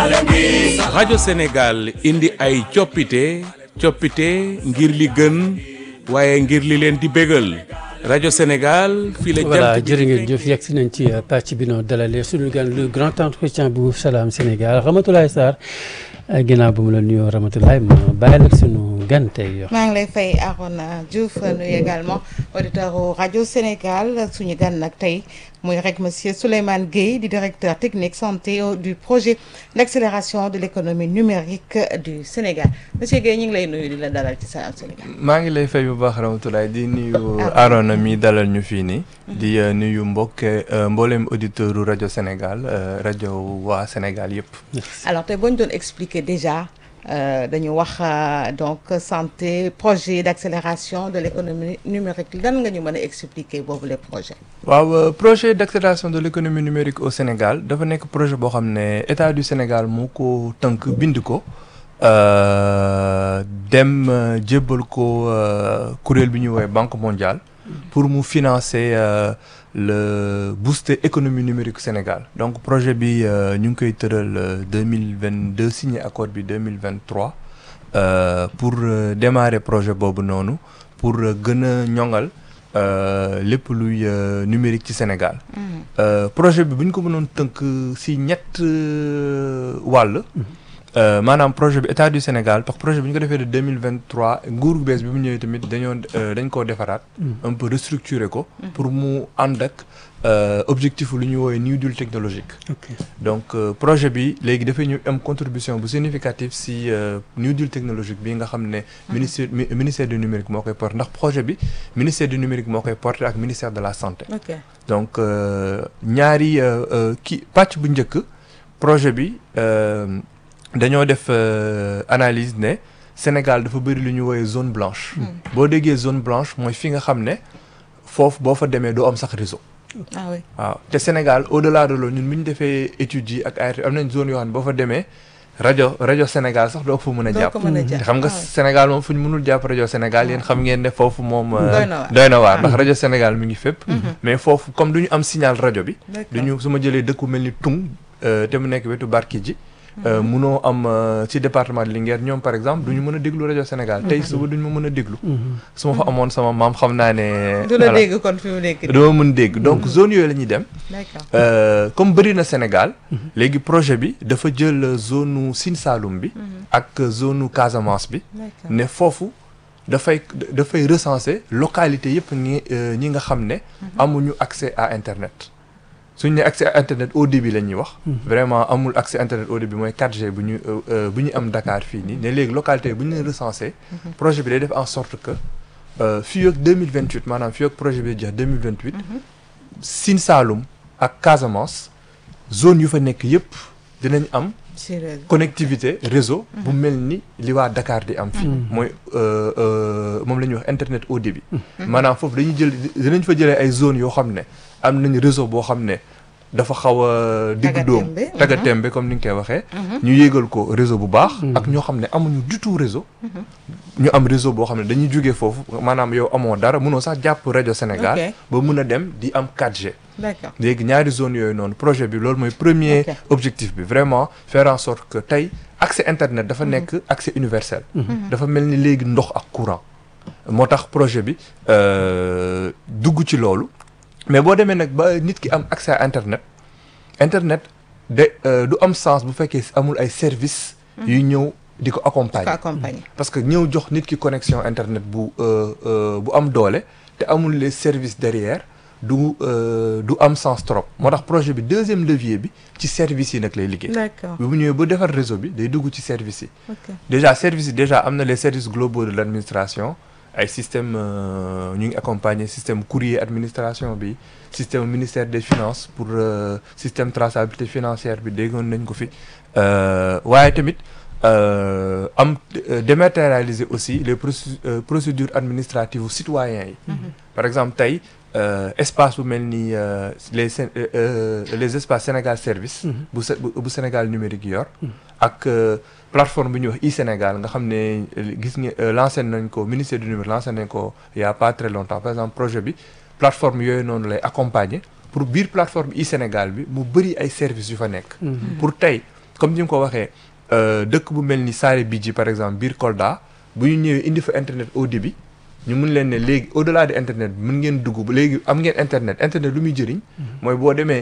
rajo Sénégal indi ay coppite coppite ngir li gën waaye ngir li leen di bégal rajo Sénégal fii la voilà jant bi jërë ngeen jëf yegg si nañ ci pàcc bi noo dalalee suñu gan le grand entretien bu Salam Sénégal Ramatoulaye Sarr ginnaaw bu mu la nuyoo Ramatoulaye ma bàyyi nag suñu gan tey maa ngi lay fay Arona Diouf nuyu également auditeur u rajo Sénégal suñu gan nag tey muy rek monsieur Souleymane Gueye di directeur technique santé du projet d'accélération de l'économie numérique du Sénégal monsieur Gueye ñu ngi lay nuyu di la dalal ci Salam Sénégal. maa ngi lay fay bu baax Ramatoulaye di nuyu Arona mi dalal ñu fii nii di euh, nuyu mbokk euh, mboolem auditeur u rajo Sénégal euh, rajo waa Sénégal yëpp alors tey boo ñu doon expliquer déjà euh, dañu wax euh, donc santé projet d'accélération de l'économie numérique lan nga ñu mën a expliquer boobu les projets. waaw euh, projet d'accélération de l'économie numérique au Sénégal dafa nekk projet boo xam ne état du Sénégal moo ko tënk bind ko euh, dem euh, jébbal ko euh, kuréel bi ñuy woowee Banque mondiale pour mu financer euh, le booster économie numérique Sénégal donc projet bi euh, ñu ngi koy tëral deux mille vingt deux signé accord bi deux mille vingt trois pour euh, démarrer projet boobu noonu pour euh, gën a ñoŋal euh, lépp luy euh, numérique ci Sénégal. Euh, projet bi bu ñu ko mënoon tënk si ñett euh, wàll. Euh, maanaam projet bi état du Sénégal parce que projet bi ñu ko defee de deux mille vingt trois nguur gu bees bi mu ñëwee tamit dañoo euh, dañ koo defaraat. un peu restructurer ko. pour mu ànd ak euh, objectif lu ñuy woowee new deal technologique. ok donc euh, projet bi léegi dafay ñu am contribution bu significative si euh, new deal technologique bi nga xam ne. ministère mi- ministère du numérique moo koy porté ndax projet bi ministère du numérique moo koy porté ak ministère de la santé. ok donc euh, ñaari euh, euh, kii pàcc bu njëkk projet bi euh, dañoo def euh, analyse ne Sénégal dafa bëri lu ñu woowee zone blanche. boo déggee zone blanche mooy fi nga xam ne foofu boo fa demee doo am sax réseau. ah oui waaw te Sénégal au delà de loolu ñun bu ñu defee études yi ak ART am nañ zone yoo xam ne boo fa demee rajo rajo Sénégal sax doo ko fa mën a doo jàpp. ko mën a te jàpp xam nga ah oui. Sénégal moom fu ñu mënul jàpp rajo Sénégal yéen xam ngeen ne foofu moom. euh, Doy na waar. doy na waar ndax rajo Sénégal mi ngi fépp. mais foofu comme du ñu am signal rajo bi. D'accord. du ñu su ma jëlee dëkku mel ni Tung euh, te mu nekk wetu Barkedji. euh, munoo am euh, ci département de Linguère ñoom par exemple du ñu mën a déglu rajo Sénégal tey suba du ñu ma mën a déglu. su ma fa amoon sama maam xam naa ne. du la voilà, dégg kon fi mu nekk nii. dama mën dégg donc zone yooyu la ñuy dem. d'accord Euh, comme bëri na Sénégal léegi projet bi dafa jël zone nu Sine Saloum bi ak zone nu Casamance bi d'accord ne foofu dafay dafay recenser localité yëpp ñi euh, ñi nga xam ne amuñu accès à internet suñ ne accès à internet au débit la ñuy wax vraiment amul accès internet au débit mooy 4G bu ñu euh, euh, bu ñu am Dakar fii nii ne léegi localité bu ñu leen recenser projet bi day def en sorte que euh, fii ak 2028 maanaam fii ak projet bi jeex 2028 Sine Saloum ak Casamance zone yu fa nekk yëpp dinañ am ci réseau. connectivité réseau bu mel ni li waa Dakar di am fii mooy euh, euh, moom la ñuy wax internet haut débit maanaam foofu dañuy jël dinañ fa jëlee ay zones yoo xam ne am nañ réseau boo xam ne dafa xaw a diggu doom Tagatémbe, mhm. tagatémbe comme ni nga koy waxee ñu yéegal ko réseau bu baax ak ñoo xam ne amuñu du tout réseau ñu am réseau boo xam ne dañuy jógee foofu maanaam yow amoo dara mënoo sax jàpp rajo Sénégal Ok. ba mun a dem di am 4G d'accord léegi ñaari zone yooyu noonu projet bi loolu mooy premier Ok. objectif bi vraiment faire en sorte que tey accès internet dafa nekk accès universel dafa mel ni léegi ndox ak courant moo tax projet bi euh, dugg ci loolu mais boo demee nag ba nit ki am accès à internet internet de euh, du am sens bu fekkee amul ay services yu ñëw di ko ko accompagner accompagner parce que ñëw jox nit ki connexion internet bu euh, euh, bu am doole te amul les services derrière du euh, du am sens trop moo tax projet bi deuxième levier bi ci services yi nag lay liggéey. d'accord bi mu ñëwee ba defar réseau bi day dugg ci services yi. ok déjà services yi déjà am na les services globaux de l'administration ay système euh, ñu ngi accompagner système courrier administration bi système ministère des finances pour euh, système traçabilité financière bi déggoon nañ ko fi euh, waaye tamit euh, am euh, dématérialiser aussi les procé- euh, procédures administratives citoyens yi par exemple tey euh, espace bu mel ni euh, les Sén- euh, euh, les espaces Sénégal service bu Sé- bu bu Sénégal numérique yor ak euh, plateforme bi ñuy wax e-Sénégal nga xam ne euh, gis nga euh, lancé nañ ko ministère du numérique lancé nañ ko il y a pas très longtemps par exemple projet bi plateforme yooyu noonu lay accompagner pour biir plateforme e-Sénégal bi mu bëri ay services yu fa nekk pour tey comme ni nga ko waxee euh, dëkk bu mel ni Saare Bidji par exemple biir Kolda bu ñu ñëwee indi fa internet au débit ñu mun leen ne léegi au delà de internet bi mën ngeen dugg ba léegi am ngeen internet internet lu muy jëriñ mooy boo demee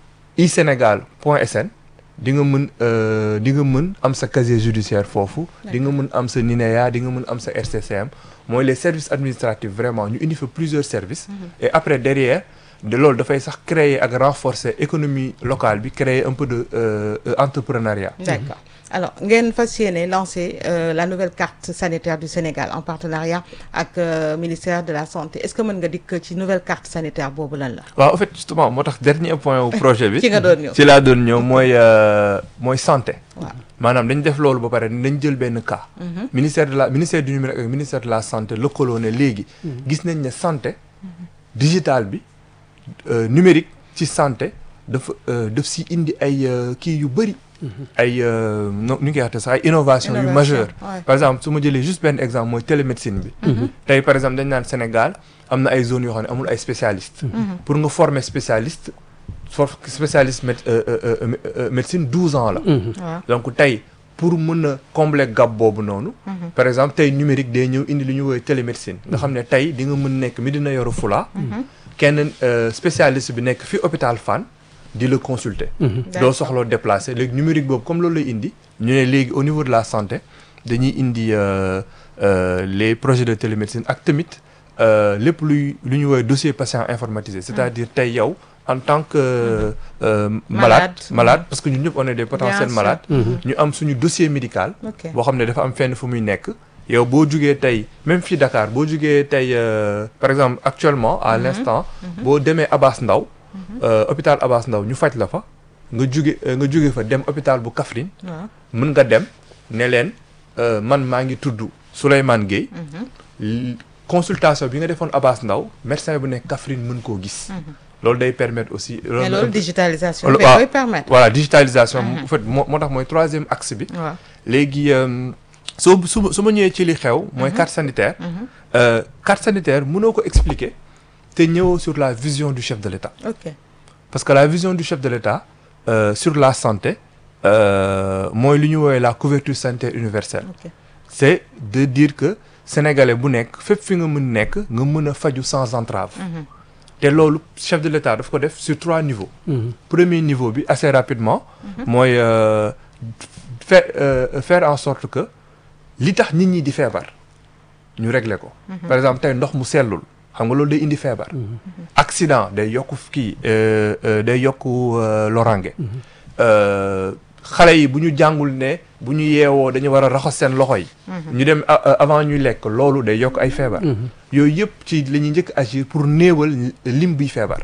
isénégal point sn di nga mën euh, di nga mën am sa casier judiciaire foofu di nga mën am sa NINEA di nga mën am sa RCCM mooy les services administratifs vraiment ñu indi fa plusieurs services et après derrière de loolu dafay sax créer ak renforcer économie locale bi créer un peu de euh, euh, entrepreneuriat D'accord. Alors, ngeen fas yéene lancer euh, la nouvelle carte sanitaire du Sénégal en partenariat ak euh, ministère de la santé est-ce que mën nga dikk ci nouvelle carte sanitaire boobu lan la. waaw en fait justement moo tax dernier point wu projet bi ci nga doon ñëw. ci laa doon ñëw mooy euh, mooy santé waaw maanaam dañ def loolu ba pare dañ jël benn cas ministère de la ministère du numérique ak ministère de la santé lëkkaloo ne léegi gis nañ ne santé digital bi euh, numérique ci santé dafa euh, daf si indi ay euh, kii yu bëri ay euh, no nu ñu koy waxee sax ay innovation yu Innovation, majeure ouais. par exemple su ma jëlee juste benn exemple mooy télémédecine bi tey par exemple dañ naan Sénégal am na ay zones yoo xam ne amul ay spécialistes pour nga former spécialiste for spécialiste mét euh, euh, euh, mé- euh, médecine douze ans la waaw donc tey pour mën a combler gap boobu noonu par exemple tey numérique day ñëw indi li ñu woowee télémédecine nga xam ne tey di nga mën nekk Médina Yoro Foulah kenn euh, spécialiste bi nekk fi hôpital Fann di la consulter doo D'accord. soxloo déplacer léegi numérique boobu comme loolu lay indi ñu ne léegi au niveau de la santé dañuy indi euh, euh, les projets de télémédecine ak tamit euh, lépp luy lu ñu woowee dossier patient informatisé c'est-à-dire tey yow en tant que euh, malade Malade. malade parce que ñun ñëpp on est des potentiels sûr. malades ñu am suñu dossier médical ok boo xam ne dafa am fenn fu muy nekk yow boo jugee tey même fii Dakar boo jugee tey euh, par exemple actuellement à l'instant boo demee Abass Ndao euh, hôpital Abass Ndao ñu faj la fa nga juge euh, nga juge fa dem hôpital bu Kaffrine waaw mën nga dem ne leen euh, man maa ngi tudd Souleymane Gueye L- consultation bi nga defoon Abass Ndao médecin bu nekk Kaffrine mën koo gis loolu day permettre aussi mais loolu digitalisation Loolu- bi waaw. koy permettre. voilà digitalisation en fait moo moo tax mooy troisième axe bi waaw léegi euh, soo su ma su ma ñëwee ci li xew mooy carte sanitaire euh, carte sanitaire mënoo ko expliquer te ñëwoo sur la vision du chef de l'État ok parce que la vision du chef de l'État euh, sur la santé euh, mooy li ñu woowee la couverture sanitaire universelle ok c'est de dire que sénégalais bu nekk fépp fi nga mën nekk nga mën a faju sans entrave te loolu chef de l'État daf ko def sur trois niveaux premier niveau bi assez rapidement mooy euh, faire euh, faire en sorte que li tax nit ñi di feebar ñu régler ko par exemple tey ndox mu sellul xam nga loolu day indi feebar accident day yokk kii euh, euh, day yokk euh, lorange Euh, xale yi bu ñu jàngul ne bu ñu yeewoo dañu war a raxas seen loxo yi ñu dem a- a- avant ñuy lekk loolu day yokk ay feebar yooyu yëpp ci la ñuy njëkk agir pour néewal lim biy feebar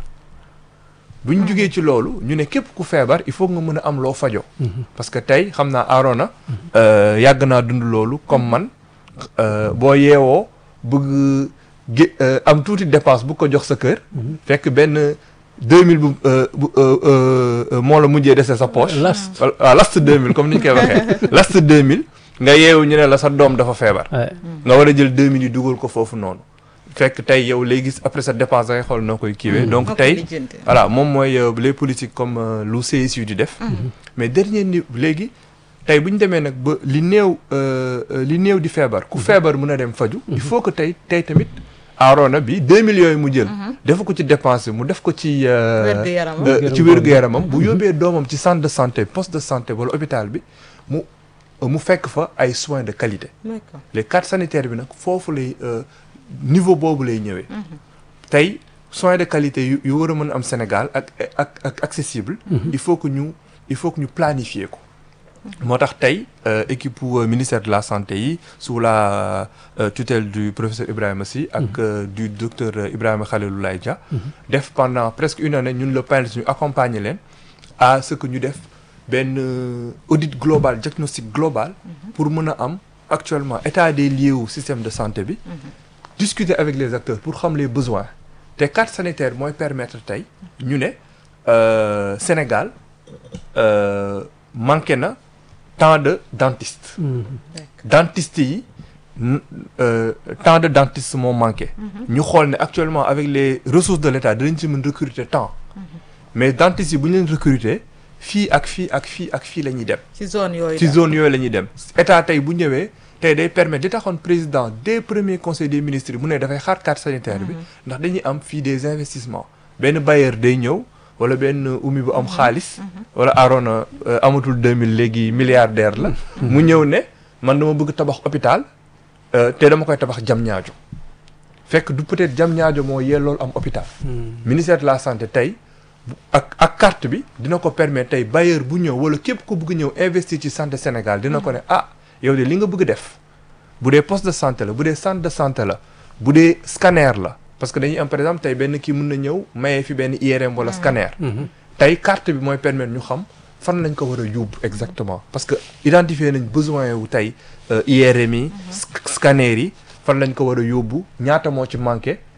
bu ñu jugee ci loolu ñu ne képp ku feebar il faut nga mën a am loo fajo parce que tey xam naa Arona euh, yàgg naa dund loolu comme man euh, boo yeewoo bëgg gé euh, am tuuti dépense bu ko jox sa kër fekk benn 2000 bu euh, bu euh, euh, euh, moo la mujjee dese sa poche Last. Wal- waaw last 2000 comme ni ñu koy waxee last 2000 nga yeewu ñu ne la sa doom dafa feebar Ouais. nga war a jël 2000 yi dugal ko foofu noonu fekk tey yow léegi après sa dépense da ngay xool noo koy kiiwee donc Noo koy tey lijjanti. voilà moom mooy euh, les politiques comme euh, lu CSU di def mais dernier niveau léegi tey bu ñu demee nag ba li néew euh, euh, li néew di feebar ku feebar mën a dem faju il faut que tey tey tamit aarona bi 2 millions yi mu jël def ko ci dépense bi mu def ko ci euh, Wér-gu-yaramam. euh, ci wér-gu-yaramam bu yóbbee doomam ci centre de santé poste de santé wala hôpital bi mu mu fekk fa ay soins de qualité d'accord les cartes sanitaires bi nag foofu lay euh, niveau boobu lay ñëwee tey soins de qualité yu yu war a mën a am Sénégal ak ak ak accessible il faut que ñu il faut que ñu planifier ko moo tax tey euh, équipe u, euh, ministère de la santé yi sous la euh, tutelle du professeur Ibrahima Sy ak euh, du docteur euh, Ibrahima Khaliloulaye Dia def pendant presque une année ñun le PANES ñu accompagner leen à ce que ñu def benn euh, audit global diagnostic global pour mën a am actuellement état des lieux wu système de santé bi discuter avec les acteurs pour xam les besoins te carte sanitaire mooy permettre tey ñu ne euh, Sénégal euh, manqué na tant de dentistes dentistes yi n- euh, tant de dentistes moo manqué ñu xool ne actuellement avec les ressources de l'État dinañ ci mën recruter tant mais dentistes yi bu ñu leen recruter fii ak fii ak fii ak fii la ñuy dem ci zone yooyu ci daal. zone yooyu la ñuy dem état tey bu ñëwee tey day permettre di taxoon président des premiers conseils des ministres yi mu ne dafay xaar carte sanitaire bi ndax dañuy am fii des investissements benn bailleur day ñëw wala benn umi bu am xaalis wala Arona euh, amatul 2000 léegi milliardaire la mu ñëw ne man dama bëgg tabax hôpital euh, te dama koy tabax jam ñaajo fekk du peut-être jam ñaajo moo yellool am hôpital ministère de la santé tey bu- ak ak carte bi dina ko permettre tey bailleur bu ñëw wala képp ko bëgg ñëw investir ci santé Sénégal dina ko ne ah yow de li nga bëgg def bu dee poste de santé la bu dee centre de santé la bu dee scanner la parce que dañuy am par exemple tey benn kii mën na ñëw mayee fi benn IRM wala scanner tey carte bi mooy permettre ñu xam fan lañ ko war a yóbbu exactement parce que identifier nañ besoin wu tey euh, IRM yi sc- scanner yi fan lañ ko war a yóbbu ñaata moo ci manqué